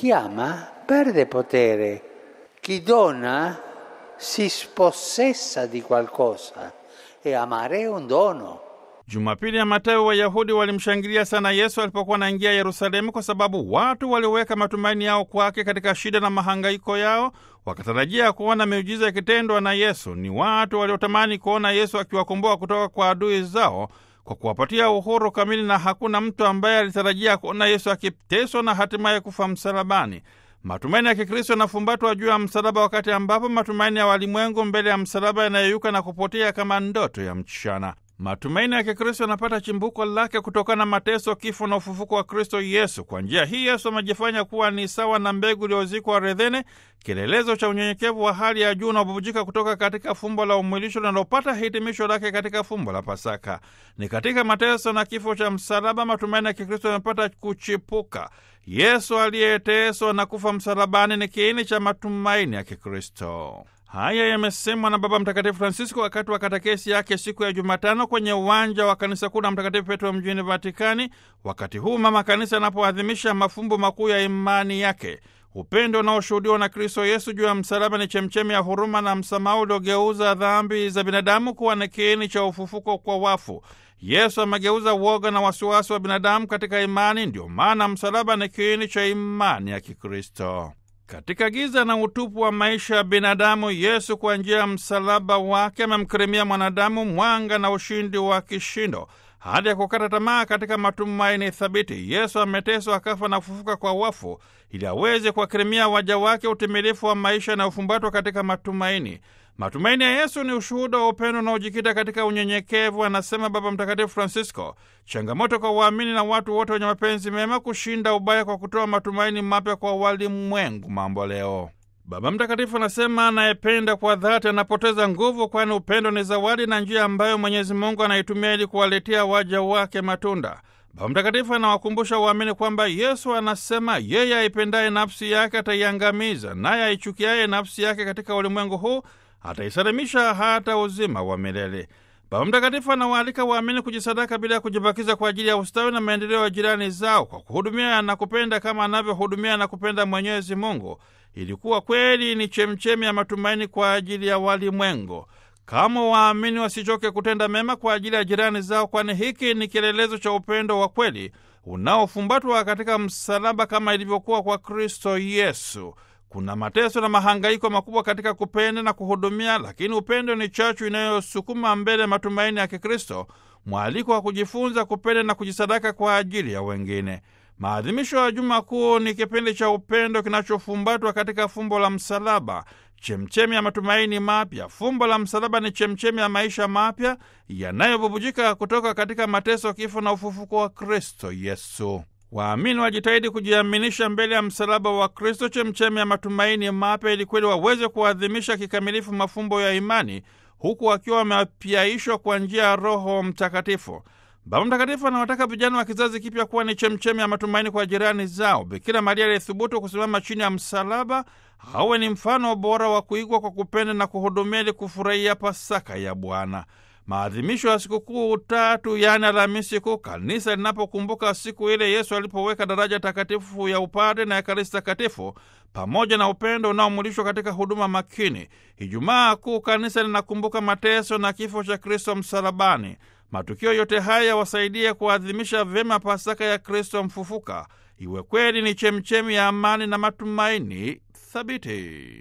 chi ama perde potere, chi dona si spossessa di qualcosa e amare è un dono. Jumapili ya Matayo, Wayahudi walimshangilia sana Yesu alipokuwa anaingia Yerusalemu, kwa sababu watu walioweka matumaini yao kwake katika shida na mahangaiko yao, wakatarajia kuona miujiza ikitendwa na Yesu. Ni watu waliotamani kuona Yesu akiwakomboa kutoka kwa adui zao kwa kuwapatia uhuru kamili, na hakuna mtu ambaye alitarajia kuona Yesu akiteswa na hatimaye kufa msalabani. Matumaini ya Kikristo yanafumbatwa juu ya msalaba, wakati ambapo matumaini ya walimwengu mbele ya msalaba yanayeyuka na kupotea kama ndoto ya mchana. Matumaini ya Kikristo yanapata chimbuko lake kutokana na mateso, kifo na ufufuko wa Kristo Yesu. Kwa njia hii Yesu amejifanya kuwa ni sawa na mbegu iliyozikwa ardhini, kielelezo cha unyenyekevu wa hali ya juu unaobubujika kutoka katika fumbo la umwilisho linalopata hitimisho lake katika fumbo la Pasaka. Ni katika mateso na kifo cha msalaba matumaini ya Kikristo yanapata kuchipuka. Yesu aliyeteswa na kufa msalabani ni kiini cha matumaini ya Kikristo. Haya yamesemwa na Baba Mtakatifu Francisco wakati wa katekesi yake siku ya Jumatano kwenye uwanja wa kanisa kuu la Mtakatifu Petro mjini Vatikani, wakati huu mama kanisa anapoadhimisha mafumbo makuu ya imani yake. Upendo unaoshuhudiwa na Kristo Yesu juu ya msalaba ni chemchemi ya huruma na msamaha uliogeuza dhambi za binadamu kuwa ni kiini cha ufufuko kwa wafu. Yesu amegeuza uoga na wasiwasi wa binadamu katika imani. Ndio maana msalaba ni kiini cha imani ya Kikristo. Katika giza na utupu wa maisha ya binadamu, Yesu kwa njia ya msalaba wake amemkirimia mwanadamu mwanga na ushindi wa kishindo hadi ya kukata tamaa katika matumaini thabiti. Yesu ameteswa, akafa na kufufuka kwa wafu ili aweze kuwakirimia waja wake utimilifu wa maisha yanayofumbatwa katika matumaini. Matumaini ya Yesu ni ushuhuda wa upendo unaojikita katika unyenyekevu, anasema Baba Mtakatifu Francisco. Changamoto kwa waamini na watu wote wenye mapenzi mema kushinda ubaya kwa kutoa matumaini mapya kwa walimwengu mambo leo. Baba Mtakatifu anasema anayependa kwa dhati anapoteza nguvu, kwani upendo ni zawadi na njia ambayo Mwenyezi Mungu anaitumia ili kuwaletea waja wake matunda. Baba Mtakatifu anawakumbusha waamini kwamba Yesu anasema yeye aipendaye nafsi yake ataiangamiza, naye aichukiaye nafsi yake katika ulimwengu huu ataisalimisha hata uzima wa milele. Baba Mtakatifu anawaalika waamini kujisadaka bila ya kujibakiza kwa ajili ya ustawi na maendeleo ya jirani zao kwa kuhudumia na kupenda kama anavyohudumia na kupenda Mwenyezi Mungu, ilikuwa kweli ni chemchemi ya matumaini kwa ajili ya walimwengu. Kama waamini wasichoke kutenda mema kwa ajili ya jirani zao, kwani hiki ni kielelezo cha upendo wa kweli unaofumbatwa katika msalaba kama ilivyokuwa kwa Kristo Yesu. Kuna mateso na mahangaiko makubwa katika kupenda na kuhudumia, lakini upendo ni chachu inayosukuma mbele matumaini ya Kikristo, mwaliko wa kujifunza kupenda na kujisadaka kwa ajili ya wengine. Maadhimisho ya Juma Kuu ni kipindi cha upendo kinachofumbatwa katika fumbo la msalaba, chemchemi ya matumaini mapya. Fumbo la msalaba ni chemchemi ya maisha mapya yanayobubujika kutoka katika mateso, kifo na ufufuko wa Kristo Yesu. Waamini wajitahidi kujiaminisha mbele ya msalaba wa Kristo, chemchemi ya matumaini mapya, ili kweli waweze kuadhimisha kikamilifu mafumbo ya imani, huku wakiwa wamepyaishwa kwa njia ya Roho Mtakatifu. Baba Mtakatifu anawataka vijana wa kizazi kipya kuwa ni chemchemi ya matumaini kwa jirani zao. Bikira Maria aliyethubutu kusimama chini ya msalaba awe ni mfano bora wa kuigwa kwa kupenda na kuhudumia ili kufurahia Pasaka ya Bwana. Maadhimisho ya sikukuu tatu, yaani Alhamisi Kuu, kanisa linapokumbuka siku ile Yesu alipoweka daraja takatifu ya upadre na Ekaristi Takatifu pamoja na upendo unaomulishwa katika huduma makini. Ijumaa Kuu, kanisa linakumbuka mateso na kifo cha Kristo msalabani. Matukio yote haya wasaidie kuadhimisha vyema Pasaka ya Kristo mfufuka, iwe kweli ni chemchemi ya amani na matumaini thabiti.